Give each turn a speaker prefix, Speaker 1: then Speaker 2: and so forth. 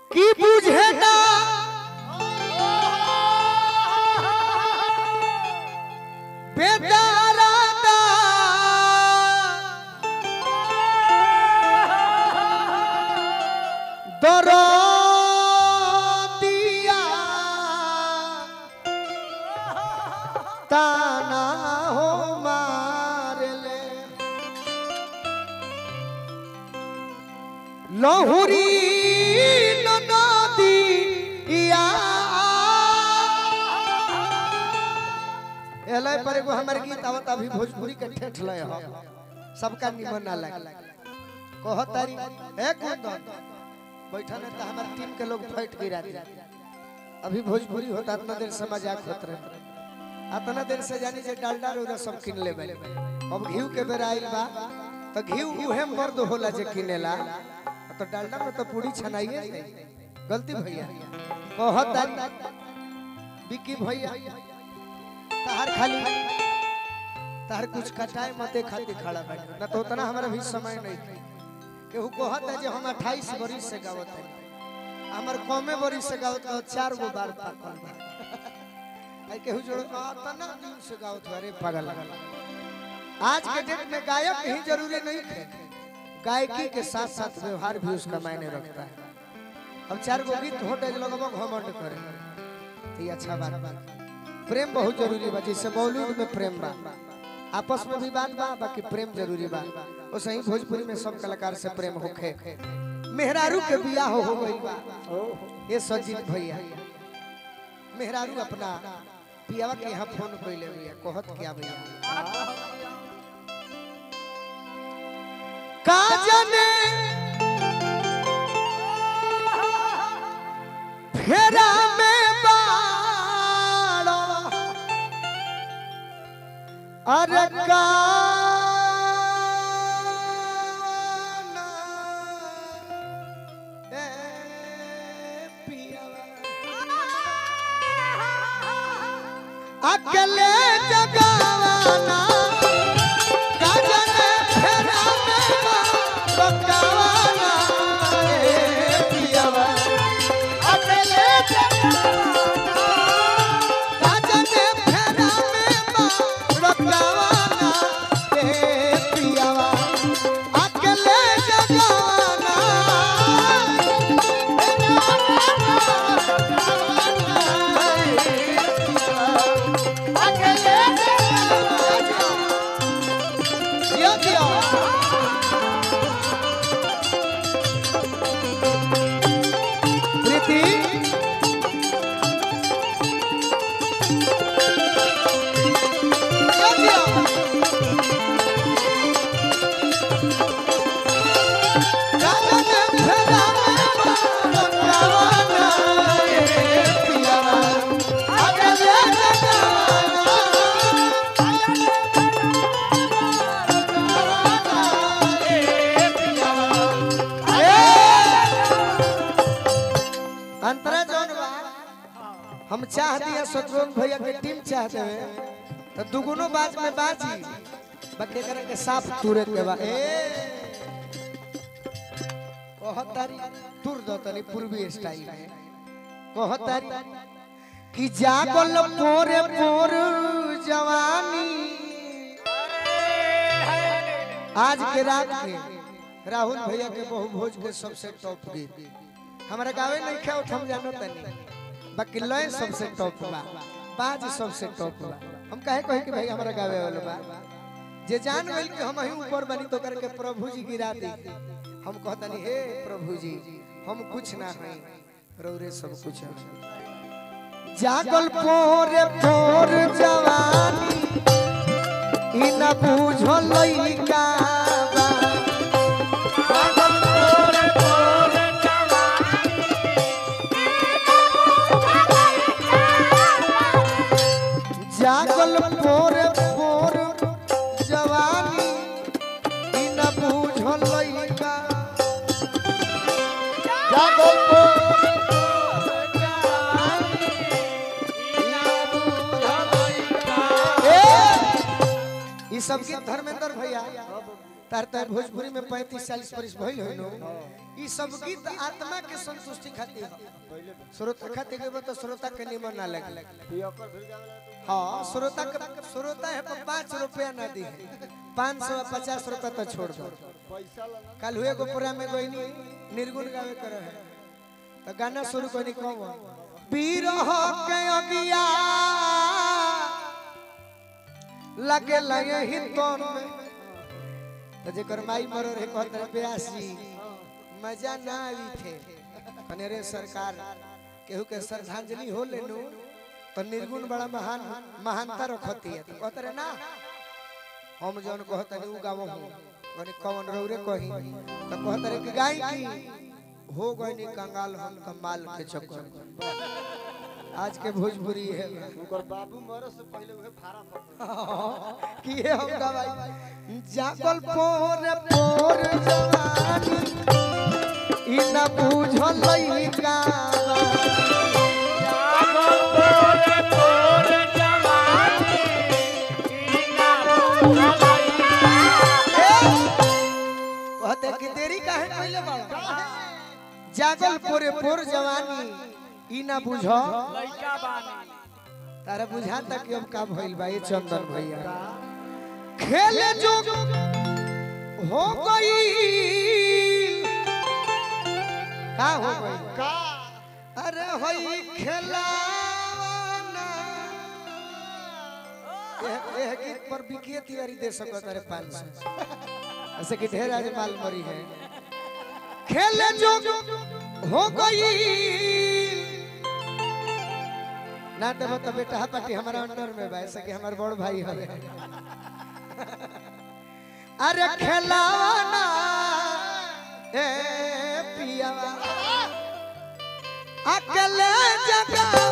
Speaker 1: की बुझे ना बेदारादा दरदिया ताना हो मारले लहुरी नदिया एलै पर एगो हमर गीत आवत अभी भोजपुरी के ठेठ लय हो सबका निमन ना लगे कहतारी ए कुंदन बैठा ने त हमर टीम के लोग फाइट गिरा दे अभी भोजपुरी होता इतना देर से मजाक होत रहे इतना देर से जानी जे डालडा रोदा सब किन ले बे अब घीव के बेर आइल बा तो घीव उहे मर्द होला जे किनेला तो डालडा में तो पूरी छनाइए जाई। गलती भैया कहतारी बिकी भैया तहार खाली तहार कुछ कटाए मते खातिर खड़ा बैठ ना तो उतना हमारा भी समय नहीं था केहू कहत है जे हम 28 बरिस से गावत है हमर कमे बरिस से गावत है चार गो बार पाकल बा आई केहू जोड़ तना दिन से गावत है, अरे पागल आज के डेट में गायक ही जरूरी नहीं है गायकी के साथ साथ व्यवहार भी उसका मायने रखता है अब चार गो गीत होटे लगभग घमंड करे तो ये अच्छा बात बा प्रेम बहुत जरूरी बा जैसे मौलूद में प्रेम बा आपस में भी बात बा बाकी प्रेम जरूरी बा वो सही भोजपुरी में सब कलाकार से प्रेम होखे मेहरारू के बियाह हो हो गई बा ये सजीत भैया मेहरारू अपना पियावा के यहाँ फोन कइले भैया कहत क्या भैया का जाने फेरा में बाड़ा अरे गाना ए पियावा अकेले जगावाना काजने फेरा में बकावाना ए पियावा अकेले जगावाना काजने फेरा में बकावाना ए पियावा अकेले जगावाना दियो दियो प्रीति दियो दियो राजा ने फेरा में बकावाना ए पियावा अकेले जगावाना अंतरा जौन बा हम चाह दिया शत्रुघ्न भैया के टीम चाहते हैं तो दुगुनो बाज में बाजी बके करे के साफ तुरे के बा ए कहतारी तुर दो तनी पूर्वी स्टाइल में कहतारी कि जागल पोरे पोर जवानी आज के रात के राहुल भैया के बहु भोज के सबसे टॉप गीत हमारा गावे नहीं खे हम जानो तनी बाकी लय सबसे टॉप बा बाज सबसे टॉप बा हम कहे कहे कि भाई हमारा गावे वाला बा जे जान गइल कि हम ही ऊपर बनी तो करके प्रभु जी गिरा दी हम कहतनी हे प्रभु जी हम कुछ ना हई रौरे सब कुछ है जागल पोरे पोर जवानी इ न बुझो लइका बा जागल पोरे पोर जागल पोर पोर जवानी इ न बुझो लइका जागल पोर पोर जवानी इ न बुझो लइका ए ई सब के धर्मेंद्र भैया तार तार भोजपुरी में पैंतीस चालीस बरिस भइल हो नो ई सब गीत आत्मा के संतुष्टि खातिर ह। श्रोता खातिर गेबो तो श्रोता के निमन ना लगे हाँ श्रोता के श्रोता है पर पाँच रुपया ना दी पाँच सौ पचास रुपया तो छोड़ दो कल हुए को पूरा में कोई नहीं निर्गुण गावे कर है तो गाना शुरू कोई नहीं कहो बीरह के अगिया लगे लगे ही तो में तो जेकर माई मरो रे कहत रे ब्यासी मजा ना आई थे कने रे सरकार केहू के श्रद्धांजलि हो लेनु तो निर्गुण बड़ा महान महानता रखती है तो कहत रे ना हम जौन कहत रे उ गावो हूं कने कौन रौरे कही तो कहत रे कि गाय की हो गई कंगाल हम कमाल के चक्कर में। आज के भोजपुरी है
Speaker 2: बाबू मरो से पहले उहे फारा पकड़
Speaker 1: कि ये हम गवाई जागल पोर पोर जवानी इ न बुझल लइका कहते कि देरी काहे कइले बाड़ा जागल पोरे पोर जवानी इ न बुझ तारा बुझा तक अब का भइल बा ये चंदन भैया खेले जो हो गई का हो गई
Speaker 2: का
Speaker 1: अरे होई खेलावाना यह यह गीत पर बिकिए तिवारी दे सकत अरे पाँच सौ ऐसे कि ढेर आज माल मरी है खेले जो हो गई ना देबो तो बेटा पार्टी हमारा अंडर में बा ऐसे कि हमार बड़ भाई है अरे खेलावाना ए पियावा अकेले जगह